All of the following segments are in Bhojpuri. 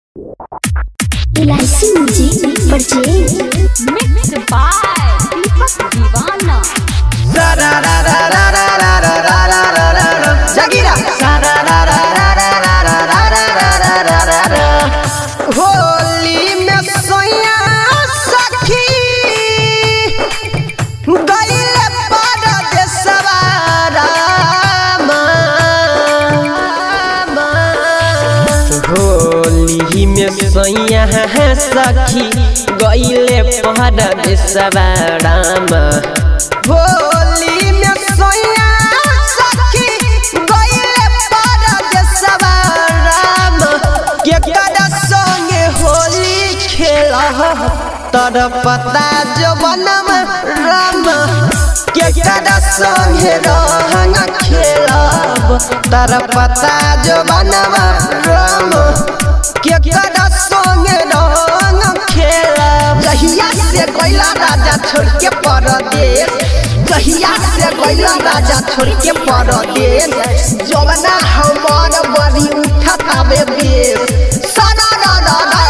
इलायची music purchase Mixed by Deepak Divana. जागीरा होली में सोया सखी गईले परदेसवा रामा होली में सोया सखी गईले परदेसवा रामा होली में सोया सखी गईले परदेसवा रामा के kada संगे होली खेला तर पता जो बनम राम के kada संगे रहंग खेलब तर पता जो बनम राम के kada संगे रहंग खेलब जहिया से गइला राजा छोड़ के परदेश जहिया से गइला राजा छोड़ के परदेश जवना हमर बड़ी उठत आवे बेस सना ना ना ना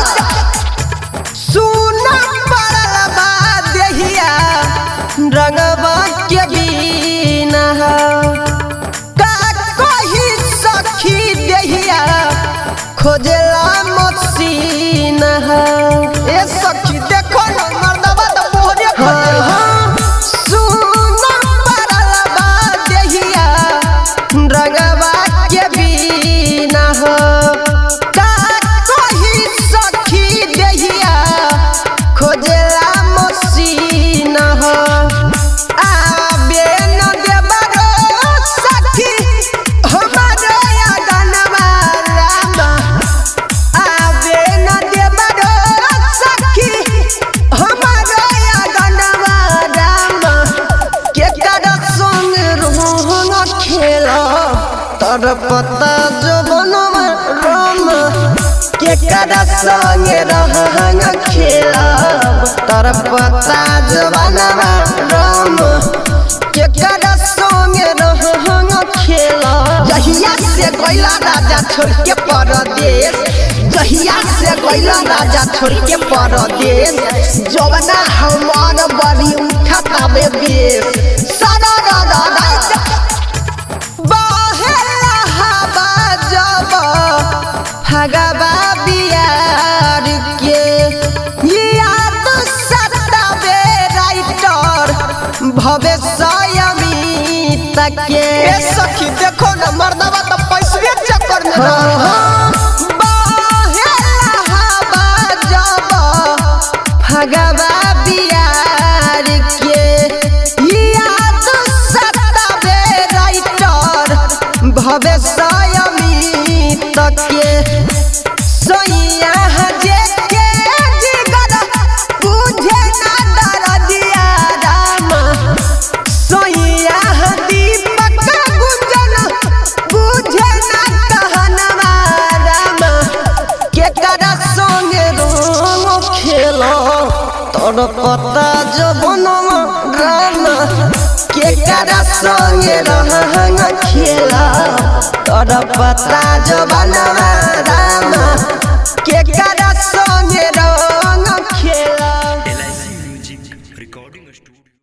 सुना पड़ल बा देहिया रंगवा के बीना का कही सखी देहिया खोजला मसीना ए सखी देखो ना मर्दवा तो मोहरे खोजला सुना पड़ल बा देहिया रंगवा के बीना का कही सखी देहिया खोजला मसीना आबे न देबरो सखी हमारो यादनवा रामा आबे न देबरो सखी हमारो यादनवा रामा के कर संग रोहन खेला तर पता जो बनवा रामा के कर संग रहन खेला तर पता जो बनवा रामा के कर संग रहन खेला जहिया से गइला राजा छोड़ के परदेश जहिया से गइला राजा छोड़ के परदेश जवना हमार बड़ी उठत आवे बेस सदा दा दा दा बहेला हवा जब भगवा बियार के याद सतावे राइटर भविष्य अमित के ए सखी देखो ना मर्दवा तो पैसे चक्कर में रहा बहेला हवा जब भगवा बियार के याद सतावे राइटर भविष्य अमित के सोइया जे के जिगर बुझे ना दरदिया राम सोइया दीपक गुंजन बुझे ना कहनवा राम के करा संगे रोम खेलो तोर पता जो बनवा राम के करा संगे रहंग खेला तोर पता जो बनवा राम के करा